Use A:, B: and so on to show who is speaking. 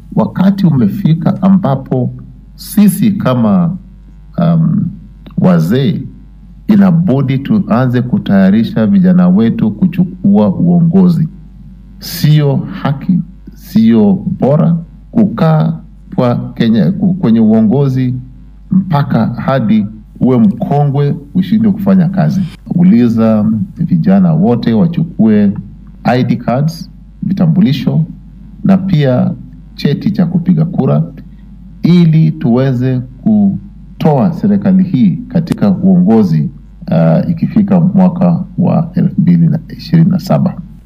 A: wakati umefika ambapo sisi kama um, wazee inabudi tuanze kutayarisha vijana wetu kuchukua uongozi. Sio haki, sio bora kukaa kwa Kenya kwenye uongozi mpaka hadi uwe mkongwe ushindwe kufanya kazi. Uliza vijana wote wachukue ID cards, vitambulisho na pia cheti cha kupiga kura ili tuweze kutoa serikali hii katika uongozi uh, ikifika mwaka wa elfu mbili na ishirini na saba.